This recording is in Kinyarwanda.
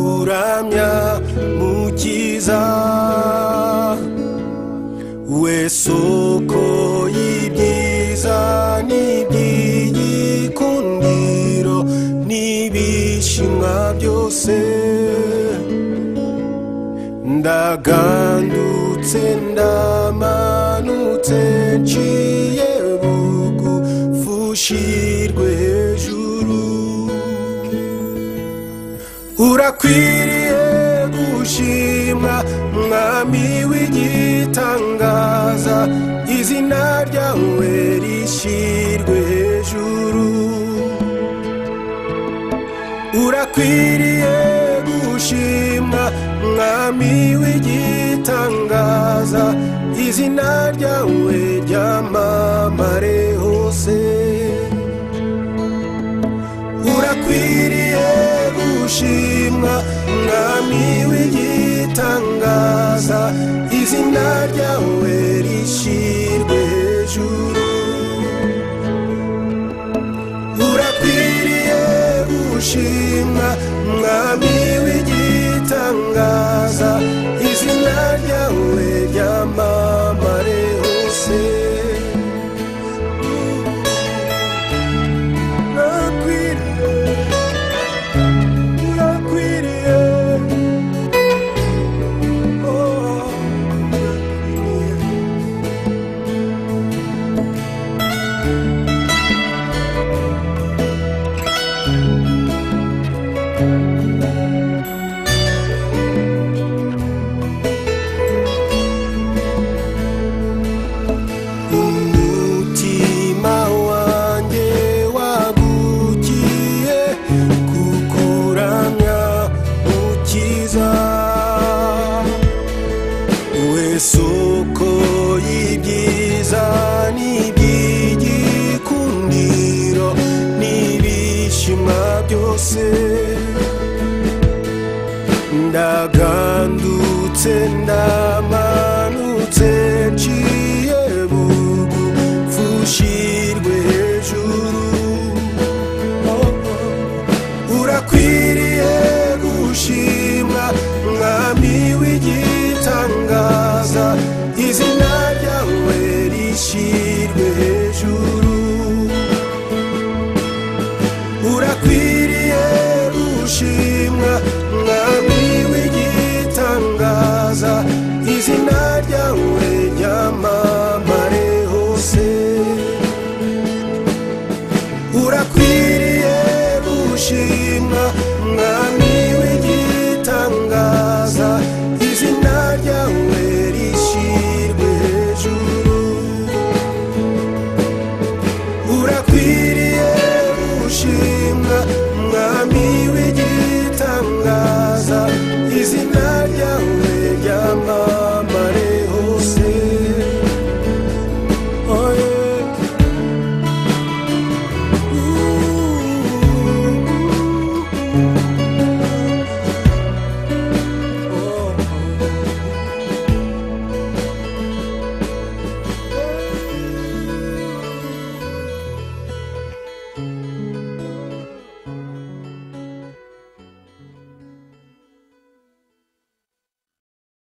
kuramya mukiza we soko y'ibyiza n'iby'igikundiro n'ibishimwa byose ndagandutse ndamanutse nciye bugufushirwe hejuru urakwiriye gushimwa mwami w'igitangaza izina ryawe rishyirwe hejuru urakwiriye gushimwa mwami w'igitangaza izina ryawe ryamamare hose urakwiriye gushimwa mwami w'igitangaza izina ryawe rishyirwe hejuru urakwiriye gushimwa mwami w'igitangaza izina ryawe ryamamare hose urakwiriye urakwiriye oh, urakwiriye umutima wanjye wagukiye kukuramya ukiza we soko y'ibyiza n'iby'igikundiro n'ibishima byose ndagandutse ndamanutse nci